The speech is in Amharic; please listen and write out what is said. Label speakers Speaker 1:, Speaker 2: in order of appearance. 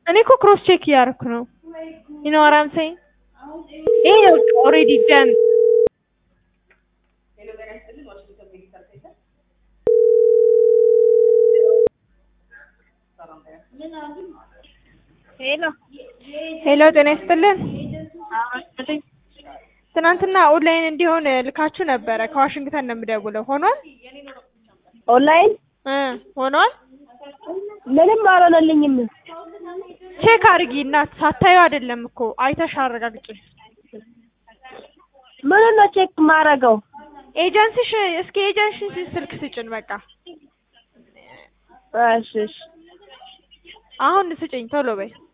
Speaker 1: እኔ እኮ ክሮስ ቼክ እያደረኩ ነው። you know what I'm saying? ይሄ ኦልሬዲ ደን
Speaker 2: ሄሎ
Speaker 1: ሄሎ ጤና ይስጥልን። ትናንትና ኦንላይን እንዲሆን ልካችሁ ነበረ። ከዋሽንግተን ነው የምደውለው። ሆኗል
Speaker 2: ኦንላይን
Speaker 1: እ ሆኗል።
Speaker 2: ምንም አልሆነልኝም።
Speaker 1: ቼክ አድርጊ እናት፣ ሳታዩ አይደለም እኮ አይተሽ አረጋግጪ።
Speaker 2: ምን ነው ቼክ ማረገው?
Speaker 1: ኤጀንሲሽ እስኪ ኤጀንሲ ስልክ ስጭን በቃ
Speaker 2: እሺ እሺ
Speaker 1: አሁን ስጭኝ ቶሎ በይ።